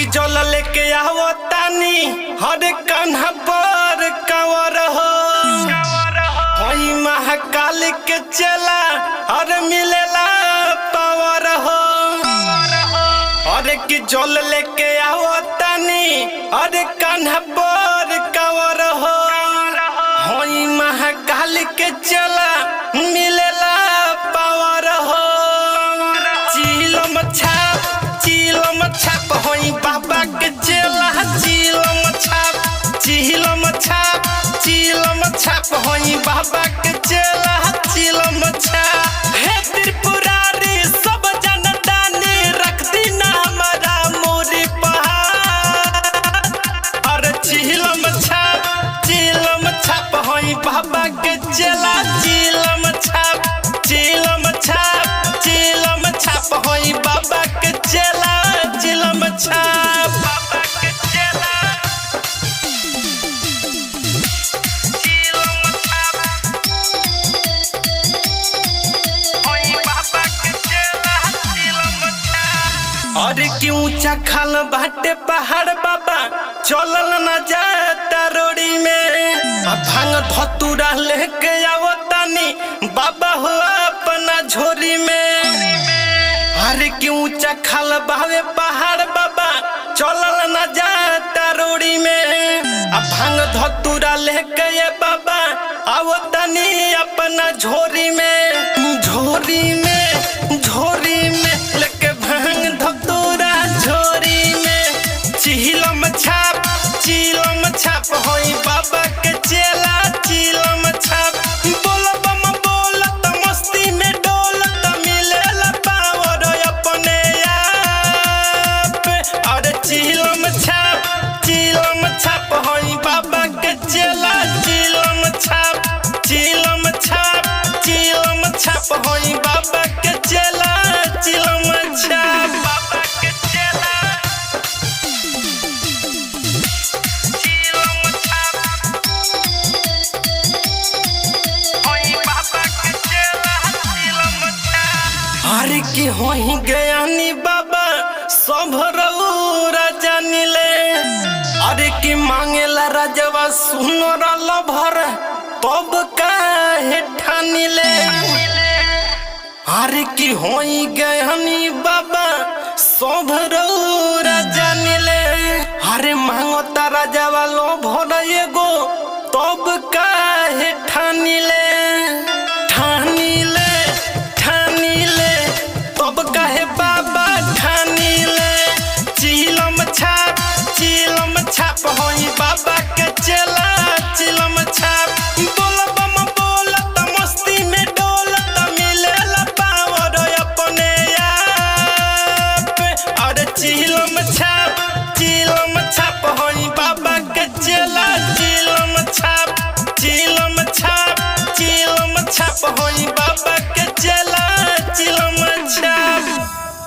कि जल लेके आवो तानी हर कान्हा पर कंवर हो होई महाकाल के चला हर मिलेला पावर हो अरे कि जल लेके आवो तानी अरे कान्हा पर कंवर हो होई महाकाल के चला मिलेला पावर हो चिलम छाप चिलम छाप होई बाबा के चला चिलम छाप चिलम छाप चिलम छाप होई बाबा के चला चिलम छाप हे त्रिपुरारी सब जनतानी रख दीना हमारा मोरी पहाड़ अरे चिलम छाप चिलम छाप होई बाबा के चला चिलम छाप चिलम छाप चिलम छाप होई बाबा के चला चिलम छाप बाबा के चला चिलम छाप होई बाबा के चला चिलम छाप अरे कि ऊंचा खाल बाटे पहाड़ बाबा चलल न जाता रोड़ी में आ भांग धतूरा लेके आवो तानी बाबा हो अपना झोरी में अरे कि ऊंचा खाल बावे पहाड़ बाबा चलल न जाता रोड़ी में आ भांग धतूरा लेके ये बाबा आवो तानी अपना झोरी में झोरी में झोरी में लेके भांग धतूरा झोरी में चिलम छाप चिलम छाप होई बाबा के चेला चिलम छाप बोल बम बोल त मस्ती में डोल त मिलेला पावर अपने आप अरे चिलम छाप चिलम छाप होई बाबा के चेला चिलम छाप चिलम छाप चिलम छाप होई बाबा के चेला चिलम छाप बाबा के चेला चिलम छाप होई बाबा के चेला चिलम छाप हरे की होई गयानी बाबा सब रउरा जानिले अरे की मांगेला राजवा सुनर लभर तब काहे ठानिले अरे की होई गहनी बाबा सब रउरा जानिले अरे मांगता राजवा लो भर